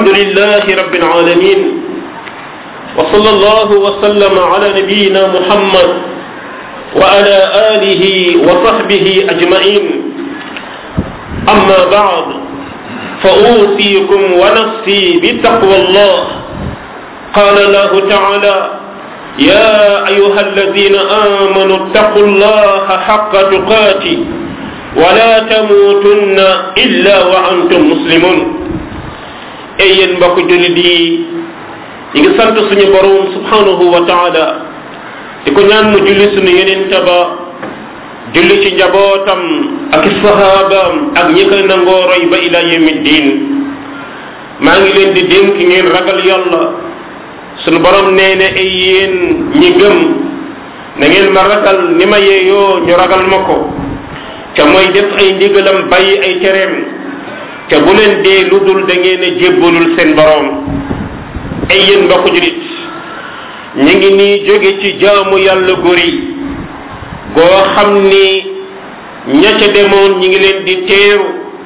الحمد لله رب العالمين وصلى الله وسلم على نبينا محمد وعلى آله وصحبه أجمعين أما بعد فأوصيكم ونفسي بتقوى الله قال الله تعالى يا أيها الذين آمنوا اتقوا الله حق تقاته ولا تموتن إلا وأنتم مسلمون ay yéen mbokk jullit yi ñi ngi sant suñu borom subhanahu wa taala di ko ñaan mu julli suñu yeneen ba julli ci njabootam ak sahabaam ak ñi koy nangoo roy ba ila yawmi diin maa ngi leen di dénk ngeen ragal yàlla suñu borom nee ne ay yéen ñi gëm na ngeen ma ragal ni ma yeeyoo ñu ragal ma ko ca mooy def ay ndigalam bàyyi ay tereem te bu leen dee lu dul da ngeen a jébbalul seen boroom ay yéen mbokk julit ñu ngi nii jóge ci jaamu yàlla guri goo xam ni ña ca demoon ñi ngi leen di teeru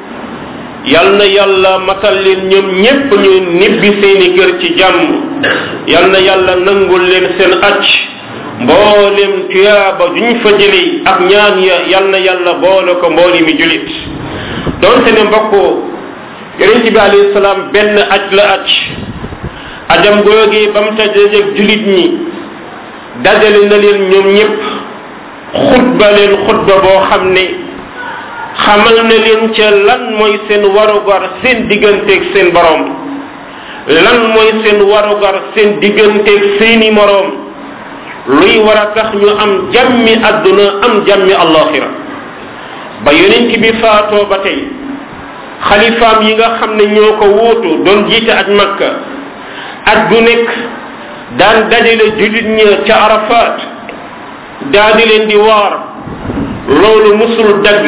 yal na yàlla matal leen ñoom ñépp ñu nibbi seeni kër ci jàmm yal na yàlla nangul leen seen acc mboolem tuyaaba duñ fa jëli ak ñaan ya yal na yàlla boole ko mbooli mi julit doonte ne mbokk yonent bi alayhi salaam benn aj la aj ajam googee ba mu tajeeg julit ñi dajale na leen ñoom ñépp xutba leen xutba boo xam ne xamal na leen ca lan mooy seen warugar seen digganteeg seen boroom lan mooy seen warugar seen digganteeg seeni moroom luy war a tax ñu am jàmmi àdduna am jàmmi allaxira ba yonent bi faatoo ba tey xalifaam yi nga xam ne ñoo ko wuutu doon jiite aj makka aj gu nekk daan dajale jullit ña ca arafat daa di leen di waar loolu musul dagg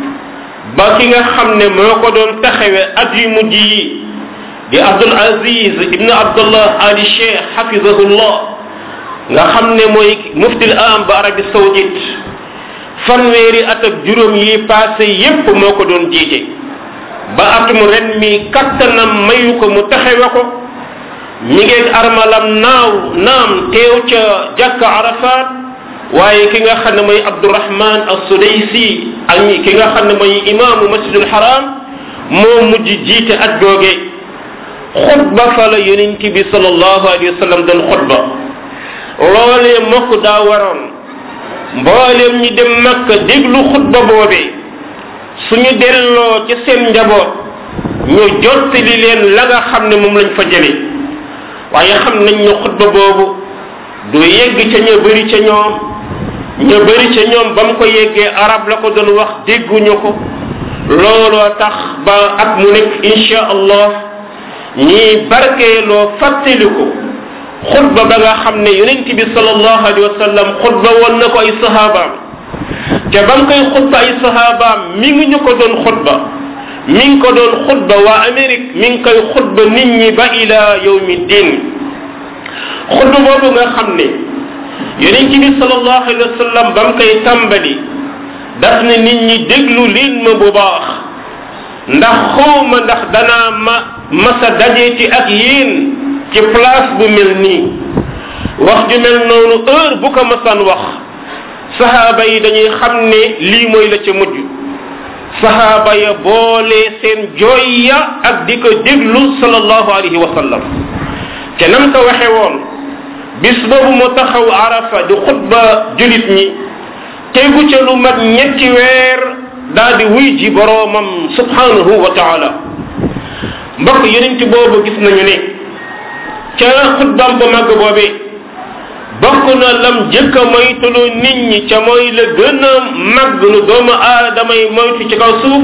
ba ki nga xam ne moo ko doon taxawe at yu mujj yi di abdul aziz ibnu abdullah ali cheikh xafidahullah nga xam ne mooy muftil am ba arabi saoudite fanweeri at ak juróom yi passé yépp moo ko doon jiite ba atum ren mi kattanam mayu ko mu taxawe ko mi ngeeg armalam naaw naam teew ca jàkka arafat waaye ki nga xam ne mooy abdurahman as-sudaysi ak ki nga xam ne mooy imaamu masjidul haram moo mujj jiite at googe xutba fa la yonent bi sallallahu alayhi wa sallam doon xutba loolee mokk daa waroon mbooleem ñi dem makka déglu xutba boobee suñu delloo ci seen njaboot ñu jottali leen la nga xam ne moom lañ fa jële waaye xam nañ ne xutba boobu du yegg ca ña bëri ca ñoom ña bëri ca ñoom ba mu ko yeggee arab la ko doon wax dégguñu ko looloo tax ba at mu nekk insha allah ñii barkeeloo fàttaliku xutba ba nga xam ne yonent bi sallallahu alayhi wa sallam xutba woon na ko ay sahabaam te ba mu koy xutba ay sahabaam mi ngi ñu ko doon xutba mi ngi ko doon xutba waa Amérique mi ngi koy xutba nit ñi ba ila yawmi din xutba boobu nga xam ne yonent bi sallallahu alayhi wa sallam ba mu koy tàmbali daf ne nit ñi déglu leen ma bu baax ndax xawma ndax danaa ma masa dajeeti ak yéen ci place bu mel nii wax ju mel noonu heure bu ko masaan wax sahaaba yi dañuy xam ne lii mooy la ca mujj sahaaba ya boole seen jooy ya ak di ko déglu sallallahu alayhi wa sallam te nam ko waxe woon bis boobu mu taxaw arafa di xutba julit ñi tegu ca lu mat ñetti weer daa di wuy ji boroomam subhanahu wa taala mbokk yonent boobu gis nañu ne ca xutbaam bu màgg boobee bokk na lam jëkk a moytuloo nit ñi ca mooy la gën a màgg lu doomu aadama yi moytu ci kaw suuf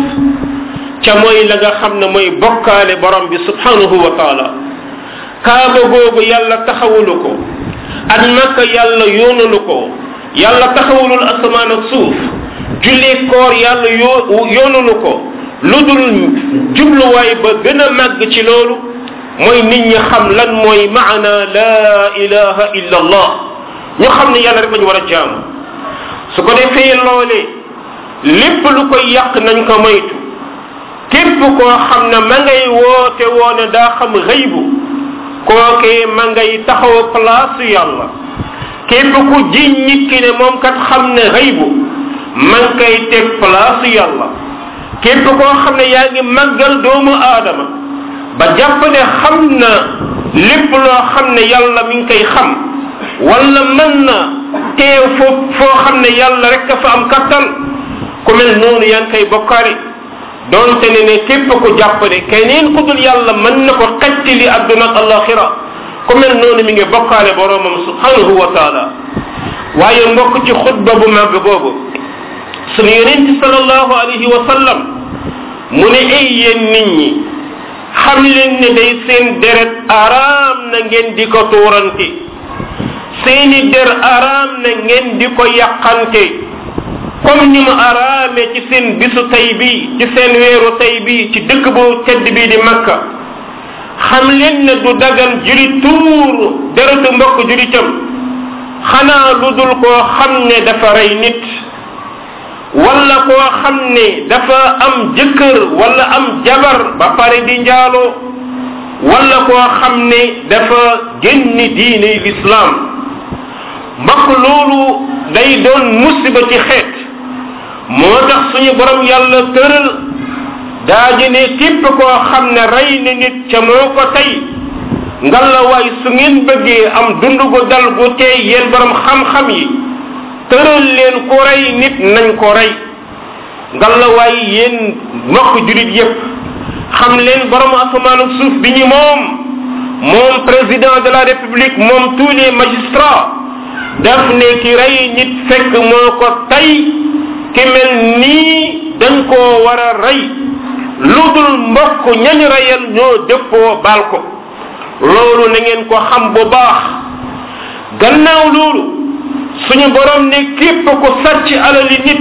ca mooy la nga xam ne mooy bokkaale borom bi subhanahu wa taala kaaba googu yàlla taxawulu ko ak makka yàlla yoonalu ko yàlla taxawulul asamaan ak suuf jullee koor yàlla yoo yoonalu ko lu dul jubluwaay ba gën a màgg ci loolu mooy nit ñi xam lan mooy maana la ilaha illa allah ñu xam ne yàlla rek lañu war a jaamu su ko defee loole lépp lu koy yàq nañ ko moytu képp koo xam ne ma ngay woote woone daa xam xëybu kookee ma ngay taxaw place yàlla képp ku jiñ nit ki ne moom kat xam ne xëybu ma ngi koy teg place yàlla képp koo xam ne yaa ngi màggal doomu aadama ba jàpp ne xam na lépp loo xam ne yàlla mi ngi koy xam wala mën na teew foo foo xam ne yàlla rek a fa am kattan ku mel noonu yaa ngi koy bokkaari doonte ne ne képp ku jàpp ne keneen ku dul yàlla mën na ko xettili adduna ak alaxira ku mel noonu mi ngi bokkaale boromam subhanahu wa taala waaye mbokk ci xutba bu màgg boobu sunu yonent sallallahu alayhi wa sallam mu ne ay yéen nit ñi xam leen ne day seen deret araam na ngeen di ko tuurante seeni der araam na ngeen di ko yàqante comme ni mu araame ci seen bisu tay bi ci seen weeru tay bi ci dëkk bu tedd bi di makka xam leen ne du dagan julit tuur deretu mbokk julitam xanaa lu dul koo xam ne dafa rey nit wala koo xam ne dafa am jëkkër wala am jabar ba pare di njaaloo wala koo xam ne dafa génni diine lislaam mbokk loolu day doon musiba ci xeet moo tax suñu borom yàlla tëral daaji ne képp koo xam ne rey na nit ca moo ko tey ngalla waay su ngeen bëggee am dund gu dal gu tey yéen borom xam-xam yi tëral leen ku rey nit nañ ko rey ngalla waay yéen mbokk julit yépp xam leen borom asamaan ak suuf bi ñu moom moom président de la république moom tous les magistrats daf ne ki rey nit fekk moo ko tey ki mel nii dañ koo war a rey lu dul mbokk ñañ reyal ñoo dëppoo baal ko loolu na ngeen ko xam bu baax gannaaw loolu suñu borom ne képp ku sàcc alali nit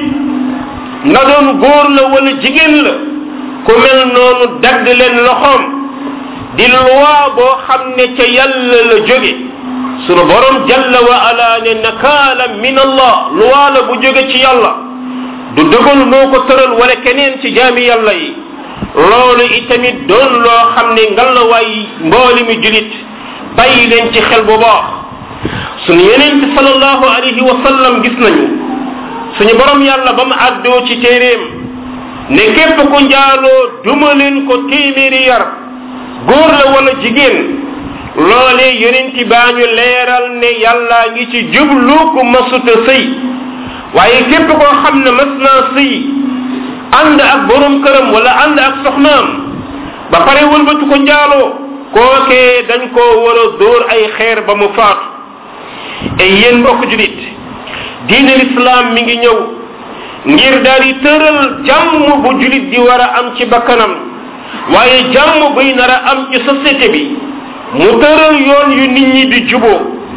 na doon góor la wala jigéen la ku mel noonu dagg leen loxoom di loi boo xam ne ca yàlla la jóge sunu borom jalla wa ala ne nakaala min allah loi la bu jóge ci yàlla du dëgal moo ko tëral wala keneen ci jaami yàlla yi loolu itamit doon loo xam ne ngalawaay mbooli mi julit bàyyi leen ci xel bu baax sunu yeneen bi salallahu alayhi wa sallam gis nañu suñu borom yàlla ba mu àddoo ci téeréem ne képp ku njaaloo duma leen ko téeméeri yar góor la wala jigéen loolee yonenti baa ñu leeral ne yàllaa ngi ci jublu ku masuta sëy waaye képp koo xam ne mas naa sëy ànd ak borom këram wala ànd ak soxnaam ba pare wëlbatu ko njaaloo kookee dañ koo war a dóor ay xeer ba mu faatu et yéen mbokk julit diine l'islam mi ngi ñëw ngir daal di tëral jàmm bu julit di war a am ci bakkanam waaye jàmm buy nar a am ci société bi mu tëral yoon yu nit ñi di juboo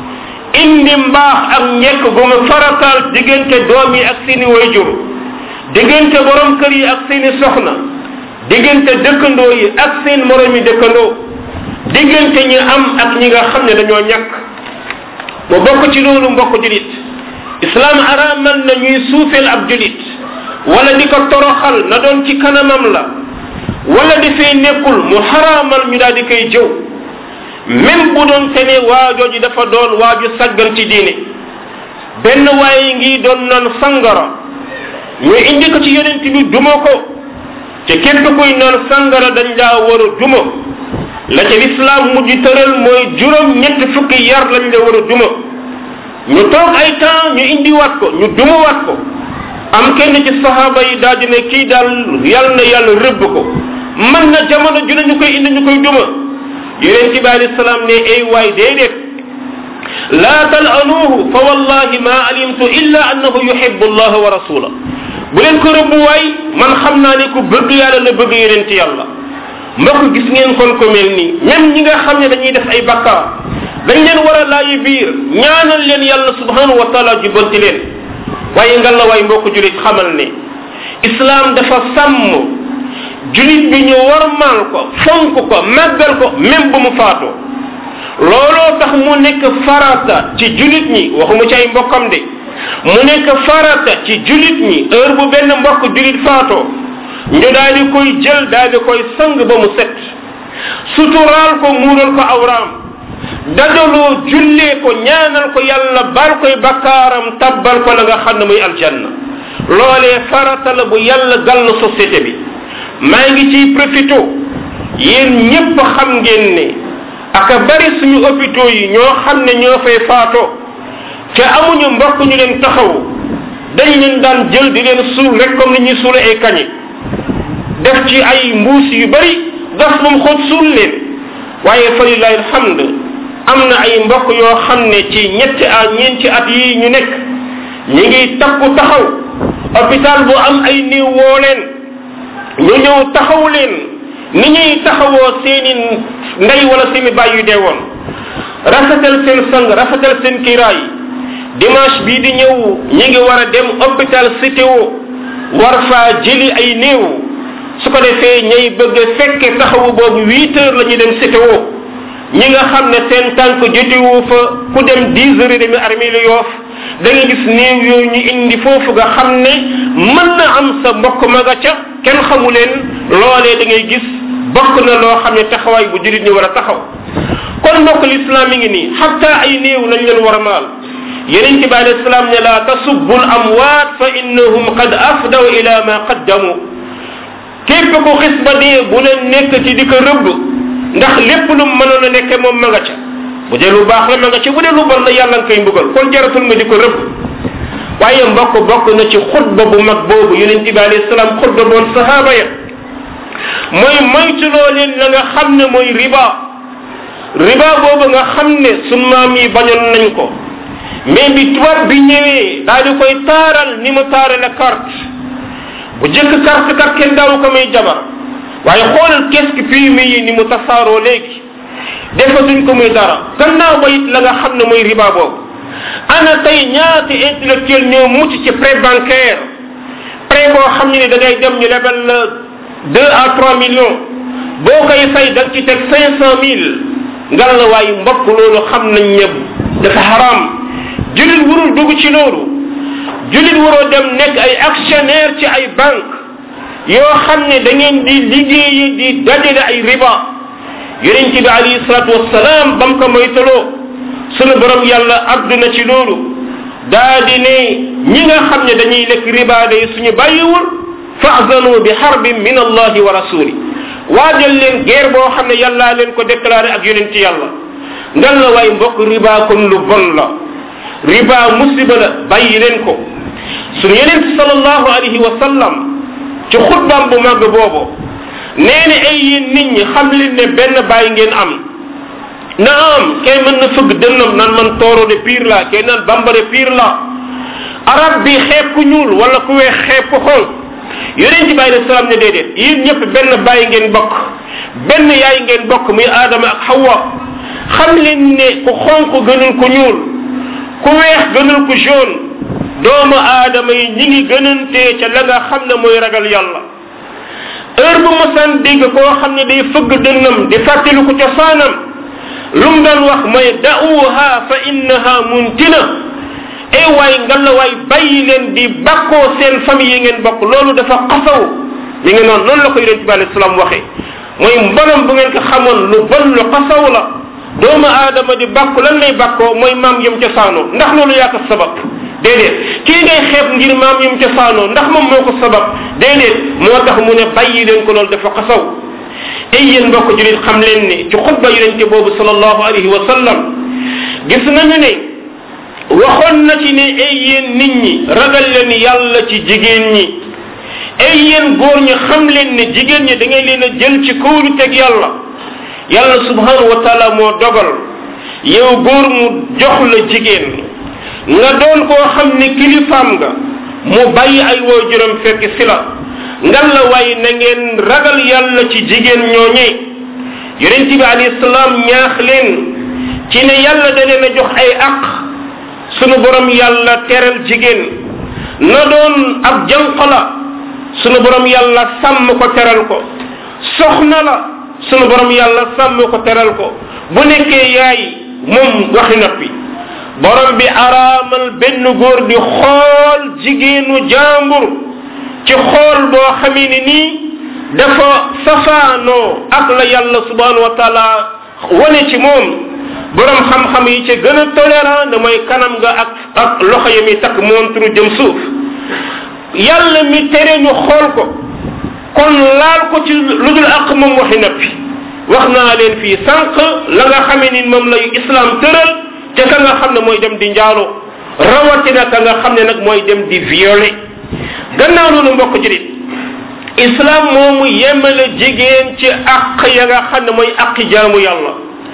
indi mbaax ak njekk gu mu farataal diggante doom yi ak seeni wayjur diggante borom kër yi ak seeni soxna diggante dëkkandoo yi ak seen moromi dëkkandoo diggante ñi am ak ñi nga xam ne dañoo ñàkk mu bokk ci loolu mbokk julit islam araamal na ñuy suufeel ab julit wala di ko toroxal na doon ci kanamam la wala di fay nekkul mu xaraamal ñu daal di koy jëw même bu doon te ne waajooji dafa doon waaju saggan ci diine benn waaye ngi doon naan sangara ñu indi ko ci yonent bi duma ko te képp kuy naan sangara dañ laa war a duma la ca lislaam mujj tëral mooy juróom ñetti fukki yar lañ la war a duma ñu toog ay temps ñu indiwaat ko ñu dumawaat ko am kenn ci saxaaba yi daal di ne kii daal yàlla na yàlla rëbb ko man na jamono ju ne ñu koy indi ñu koy duma yonent bi alayhi salaam ne ay waay déedéet laa talanuuhu fa wallahi ma alimtu illa annahu yuhibbu allaha wa rasula bu leen ko rëbb waay man xam naa ne ku bëgg yàlla la bëgg yonent yàlla mbokk gis ngeen kon ko mel nii même ñi nga xam ne dañuy def ay bakkaar dañ leen war a laayi biir ñaanal leen yàlla subhanahu wa taala jubbanti leen waaye ngal la waay mbokk julit xamal ne islam dafa sàmm julit bi ñu warmaal ko fonk ko màggal ko même bu mu faatoo looloo tax mu nekk farata ci julit ñi waxuma ci ay mbokkam de mu nekk farata ci julit ñi heure bu benn mbokk julit faatoo ñu daal di koy jël daal di koy sang ba mu set suturaal ko muural ko awraam dajaloo jullee ko ñaanal ko yàlla baal koy bakkaaram tabbal ko la nga xam ne muy aljanna loolee farata la bu yàlla gàll société bi maa ngi ciy profito yéen ñépp xam ngeen ne aka bari suñu hôpitaux yi ñoo xam ne ñoo fay faatoo te amuñu mbokk ñu leen taxaw dañ leen daan jël di leen suul rek comme ni ñuy suule ay kañe def ci ay mbuus yu bari gas moom xoot suul leen waaye fa lillahi alhamd am na ay mbokk yoo xam ne ci ñetti at ñeenti at yi ñu nekk ñi ngi takku taxaw hôpital bu am ay néew woo leen ñu ñëw taxaw leen ni ñuy taxawoo seeni ndey wala seeni baay yu dee woon rafetal seen sang rafetal seen kiiraay dimanche bii di ñëw ñi ngi war a dem hôpital CTO war faa jëli ay néew su ko defee ñay bëgg a fekke taxawu boobu huit heures la ñuy dem CTO ñi nga xam ne seen tànk jotiwu fa ku dem dix heures et demi armée lu yoof da nga gis néew yooyu ñu indi foofu nga xam ne mën na am sa mbokk ma nga ca kenn xamu leen loolee da ngay gis bokk na loo xam ne taxawaay bu julit ñi war a taxaw kon mbokk l'islam mi ngi nii xatta ay néew nañ leen war a maal yeneen ci bi alei salaam ne la tasubbu l amwaat fa innahum qad afdaw ila ma qaddamu képp ku xis ba dee bu leen nekk ci di ko rëbb ndax lépp lu mënoon a nekke moom ma nga ca bu dee lu baax la ma nga ca bu dee lu bon la yàlla nga koy mbugal kon jaratul nga di ko rëbb waaye mbokk bokk na ci xutba bu mag boobu yonent bi alayhi salaam xutba boon sahaaba ya mooy moytuloo leen la nga xam ne mooy riba riba boobu nga xam ne sun maam yi bañoon nañ ko mais bi tubaab bi ñëwee daal di koy taaral ni mu taarale carte bu jëkk carte kat kenn daawu ko may jabar waaye xoolal kees ki PMI yi ni mu tasaaroo léegi defatuñ ko muy dara gannaaw ba it la nga xam ne mooy riba boobu ana tey ñaata intellectuel ñoo mucc ci prêt bancaire prêt boo xam ne da ngay dem ñu lebal la deux à trois millions boo koy fay da nga ci teg cinq cent mille ngal la waaye mbokk loolu xam nañ ne dafa haram julit warul dugg ci loolu julit waroo dem nekk ay actionnaire ci ay banque yoo xam ne da ngeen di liggéeyi di dajale ay riba yonent bi alayhi salatu wassalam bam ko moytaloo sunu borom yàlla àdduna ci loolu daa di ne ñi nga xam ne dañuy lekk riba day suñu bàyyiwul faazanu bi harbin min allahi wa rasuli waajal leen guerre boo xam ne yàllaa leen ko déclaré ak yonent yàlla ngal la waay mbokk riba kon lu bon la riba musiba la bàyyi leen ko sunu yonent sallallahu alayhi wa sallam ci xutbaam bu màgg boobu nee na ay yéen nit ñi xam leen ne benn bàyyi ngeen am naam kay mën na fëgg dënnam naan man tooro de pire la kay naan bambare pire la arab bi xeeb ku ñuul wala ku weex xeeb ku xonq yonent bi alayhi salaam ne déedéet yéen ñëpp benn bàyyi ngeen bokk benn yaay ngeen bokk muy aadama ak hawa xam leen ne ku xonq gënul ku ñuul ku weex gënul ku jaune doomu aadama yi ñi ngi gënantee ca la nga xam ne mooy ragal yàlla heure bu mosaan dégg koo xam ne day fëgg dënnam di fàttali ko ca saanam lu mu daan wax mooy da'uha fa innaha muntina ay waay ngalla waay bàyyi leen di bakkoo seen famille yi ngeen bokk loolu dafa xasaw mi ngi noonu noonu la ko yonent bi alayhi salaam waxee mooy mbonam bu ngeen ko xamoon lu bon lu xasaw la doomu aadama di bàkku lan lay bàkkoo mooy maam yëm ca saanoo ndax loolu yaa ko sabab déedéet kii ngay xeeb ngir maam yëm ca saanoo ndax moom moo ko sabab déedéet moo tax mu ne bàyyi leen ko loolu dafa xasaw ay yéen mbokk julit xam leen ne ci xutba yonente boobu sallallahu alayhi wa sallam gis nañu ne waxoon na ci ne ay yéen nit ñi ragal leen yàlla ci jigéen ñi ay yéen góor ñi xam leen ne jigéen ñi da ngay leen a jël ci kóolu teg yàlla yàlla subhanahu wa taala moo dogal yow góor mu jox la jigéen nga doon koo xam ne kilifaam nga mu bàyyi ay waajuram fekk si la ngan la waaye na ngeen ragal yàlla ci jigéen ñooñee yonent bi alayhi salaam ñaax leen ci ne yàlla da leen a jox ay aq sunu borom yàlla teral jigéen na doon ab jànq la sunu borom yàlla sàmm ko teral ko soxna la sunu borom yàlla sàmm ko teral ko bu nekkee yaay moom waxi noppi borom bi araamal benn góor di xool jigéenu jàmbur ci xool boo xamee ni nii dafa safaanoo ak la yàlla subhanahu wa taala wane ci moom borom xam-xam yi ci gën a tolérant da mooy kanam nga ak ak loxo yi mi takk montre jëm suuf yàlla mi tere ñu xool ko kon laal ko ci lu dul ak moom waxi nappi wax naa leen fii sànq la nga xamee ni moom lay islam tëral te ka nga xam ne mooy dem di njaalo rawatina ka nga xam ne nag mooy dem di violer gannaaw loolu mbokk julit islam moomu yemale jigéen ci àq ya nga xam ne mooy àqi jaamu yàlla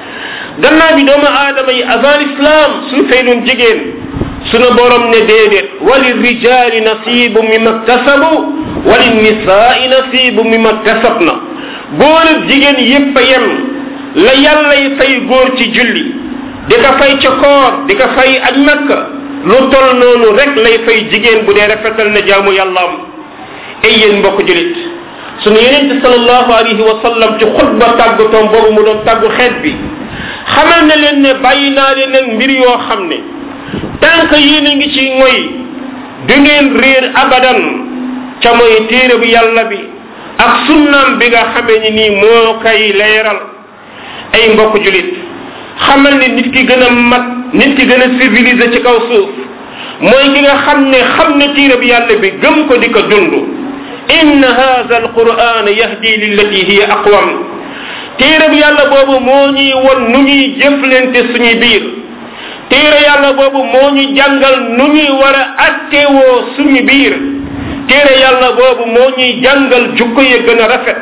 gannaaw bi doomu aadama yi avant l'islam su feynoon jigéen sunu borom ne déedéet wali rijali nasibu mimma kasabu wali nisaai nasibu mimma kasabna góor ak jigéen yépp a yem la yàllay fay góor ci julli di ko fay ca koor di ko fay aj makka lu tol noonu rek lay fay jigéen bu dee rafetal na jaamu yàllaam ay yéen mbokk julit sunu yenente salallahu alayhi wa sallam ci xutba tàggatoom boobu mu doon tàggu xeet bi xamal na leen ne bàyyi naa leen nag mbir yoo xam ne tànk yéen a ngi ci ngoy du ngeen réer abadan ca mooy téere bu yàlla bi ak sunnaam bi nga xamee ni nii moo koy leeral ay mbokk julit xamal ne nit ki gën a mat nit ki gën a civilisé ci kaw suuf mooy ki nga xam ne xam ne téere bi yàlla bi gëm ko di ko dund inna hadha alquran yahdi lillati hiya aqwam téere bi yàlla boobu moo ñuy won nu ñuy jëflante suñuy biir téere yàlla boobu moo ñu jàngal nu ñuy war a attewoo suñu biir téere yàlla boobu moo ñuy jàngal jukko ya gën a rafet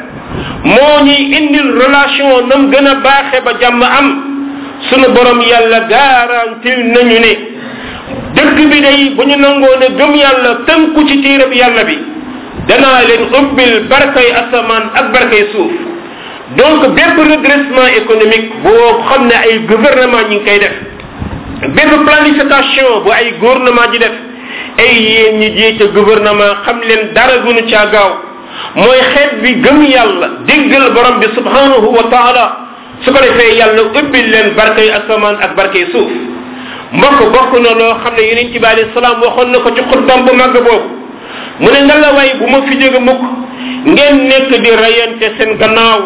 moo ñuy indil relation nam gën a baaxe ba jàmm am sunu borom yàlla garantil nañu ne dëkk bi day bu ñu nangoo ne gëm yàlla tënku ci téere bi yàlla bi danaa leen ubbil barkay asamaan ak barkay suuf donc bépp redressement économique boo xam ne ay gouvernement ñi ngi koy def bépp planification bu ay gouvernement ji def ay yéen ñi jiite gouvernement xam leen dara gënu caa gaaw mooy xeet bi gëm yàlla déggal borom bi subhanahu wa taala su ko defee yàlla ubbil leen barkay asamaan ak barkay suuf mbokk bokk na loo xam ne yonent bi alayhi salaam waxoon na ko ci xutbam bu màgg boobu mu ne nga la way bu ma fi jóge mukk ngeen nekk di rayante seen gannaaw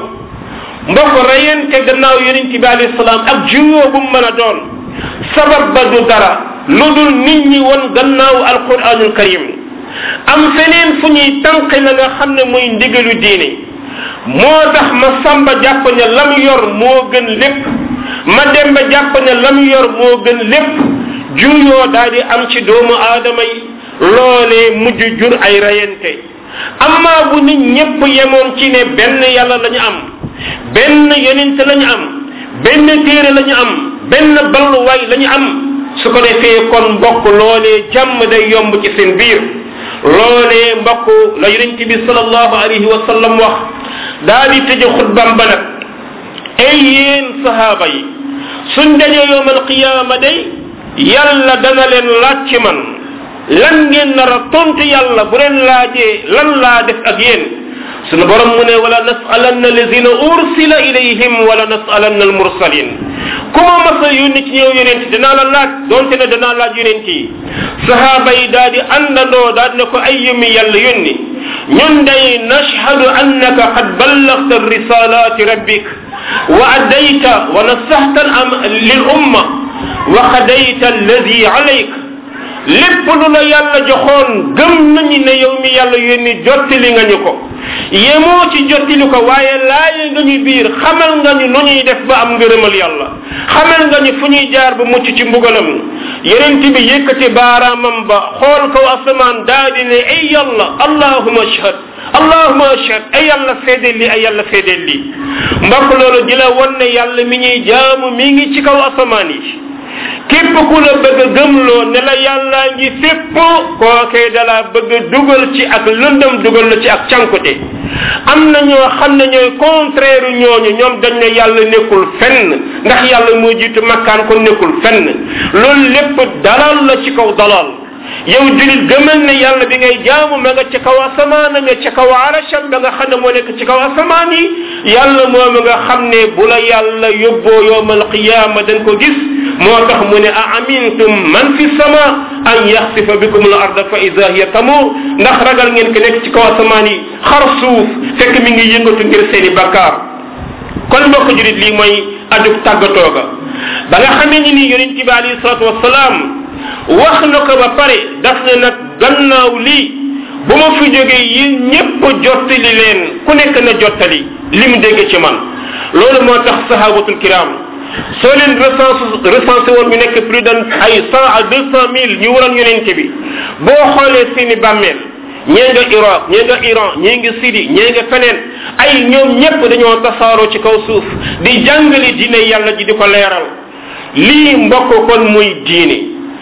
mbokk rayante gannaaw yonent bi alayhi salaam ak juyoo bu mu mën a doon sabab ba du dara lu dul nit ñi won gannaaw alquranul karim am feneen fu ñuy tànqe la nga xam ne muy ndigalu diine moo tax ma samba jàpp ne lam yor moo gën lépp ma dem ba jàpp ne lam yor moo gën lépp juyoo daal di am ci doomu aadama yi loolee mujj jur ay rayante amma bu nit ñépp yemoon ci ne benn yàlla la ñu am benn yonent la ñu am benn téere la ñu am benn balluwaay la ñu am su ko defee kon mbokk loolee jàmm day yomb ci seen biir loolee mbokk la yonent bi salallahu alayhi wa sallam wax daa di tëje xutbam ba nag ay yéen sahaaba yi suñ dajee yowm alqiyaama day yàlla dana leen laaj ci man lan ngeen nar a tontu yàlla bu leen laajee lan laa def ak yéen sunu borom mu ne wala nasalanna alladina ursila ilayhim wala nasalanna almursalin ku ma masa yónni ci ñëw yonent dinaa la laaj donte ne danaa laaj yonent yi sahaaba yi daal di àndandoo daal ne ko ay yëmi yàlla yónni ñun day nashhadu annaka qad ballagta risalati rabbik wa addayta wa nasahta lil umma wa qadayta alladi alayk lépp lu la yàlla joxoon gëm nañu ne yow mi yàlla yónni jottali nga ñu ko yemoo ci jottali ko waaye laaye nga ñu biir xamal nga ñu nu ñuy def ba am ngërëmal yàlla xamal nga ñu fu ñuy jaar ba mucc ci mbugalam yenent bi yëkkati baaraamam ba xool kaw asamaan daa di ne ay yàlla allahuma ashhad allahuma ashhad ay yàlla seedeel li ay yàlla seedeel li mbokk loolu di la won ne yàlla mi ñuy jaamu mi ngi ci kaw asamaan yi képp ku la bëgg a gëmloo ne la yàllaa ngi fépp kookee dala bëgg a dugal ci ak lëndëm dugal la ci ak cankute am na ñoo xam ne ñooy contraire ñooñu ñoom dañ ne yàlla nekkul fenn ndax yàlla moo jiitu makkaan ko nekkul fenn loolu lépp dalal la ci kaw dalal yow julit gëmal ne yàlla bi ngay jaamu ma nga ca kaw asamaan nga ca kaw arasham ba nga xam ne moo nekk ci kaw asamaan yi yàlla moom nga xam ne bu la yàlla yóbboo yowmal qiyaama dañ ko gis moo tax mu ne a amintum man fi sama an yaxsifa bikum al arda fa ida hiya tamur ndax ragal ngeen ko nekk ci kaw asamaan yi xar suuf fekk mi ngi yëngatu ngir seeni bakkaar kon mbokk julit lii mooy ajug tàggatoo ga ba nga xamee ni nii yonent bi alayhi salatu wasalaam wax na ko ba pare daf ne nag gannaaw lii bu ma fi jógee yéen ñépp jottali leen ku nekk na jottali li mu dégg ci man loolu moo tax sahabatul kiram soo leen recensé recensé woon ñu nekk plus de ay cent à deux cent mille ñu waroon yonent bi boo xoolee seeni bàmmeel ñee nga Iraq ñee nga Iran ñee nga Syrie ñee nga feneen ay ñoom ñépp dañoo tasaaroo ci kaw suuf di jàngale diine yàlla ji di ko leeral lii mbokk kon muy diine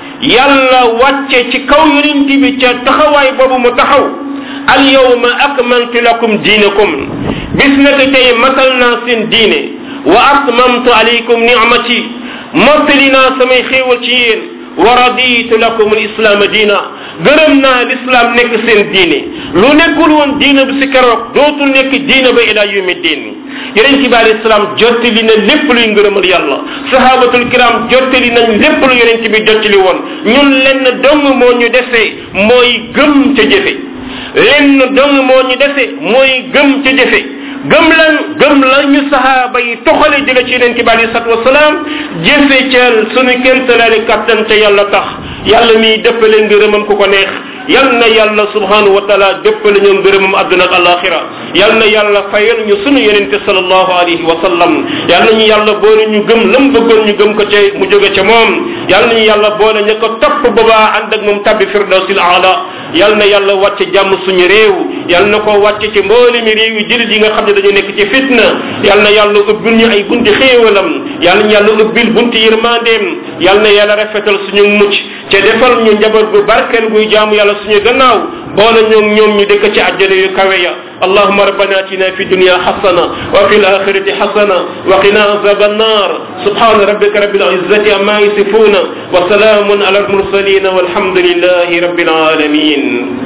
yàlla wàcce ci kaw yonent bi ca taxawaay boobu mu taxaw al yawma akmaltu lakum diinakum bis naka tey matal naa seen diine wa atmamtu alaykum ni'mati mottali naa samay xéewal ci yéen wa raditu lakum alislaama diina gërëm naa lislaam nekk seen diine lu nekkul woon diina bi si keroog dootul nekk diina ba ila yawmi diin yonent bi alayhi salaam jottali na lépp luy ngërëmal yàlla sahabatul kiram jottali nañ lépp lu yonent bi jottali woon ñun lenn dong moo ñu dese mooy gëm ca jëfe lenn dong moo ñu dese mooy gëm ca jëfe gëm lan gëm la ñu sahaaba yi toxale jële ci yonent bi alayhi salatu wasalaam jëfe ca sunu kémtalaali kattan ca yàlla tax yàlla miy dëppale ngërëmam ku ko neex yal na yàlla subhanahu wa taala dëppale ñoom ngërëmam àdduna ak alaxira yal na yàlla fayal ñu sunu yonente salallahu alayhi wa sallam yal na ñu yàlla boole ñu gëm lam bëggoon ñu gëm ko ca mu jóge ca moom yal na ñu yàlla boole ña ko topp boobaa ànd ak moom tabbi firdawsil aala yal na yàlla wàcce jàmm suñu réew yal na ko wàcce ci mboole mi réew yi jëlit yi nga xam ne dañu nekk ci fitna yal na yàlla ubbil ñu ay bunti xéewalam yal na yàlla ubbil bunti yërmandeem yal na yàlla rafetal suñu mucc ca defal ñu njaboot gu barkeel guy jaamu yàlla suñu gannaaw boole ñoom ñoom ñu dëkk ci àjjana yu kawe ya اللهم ربنا اتنا في الدنيا حسنه وفي الاخره حسنه وقنا عذاب النار سبحان ربك رب العزه عما يصفون وسلام على المرسلين والحمد لله رب العالمين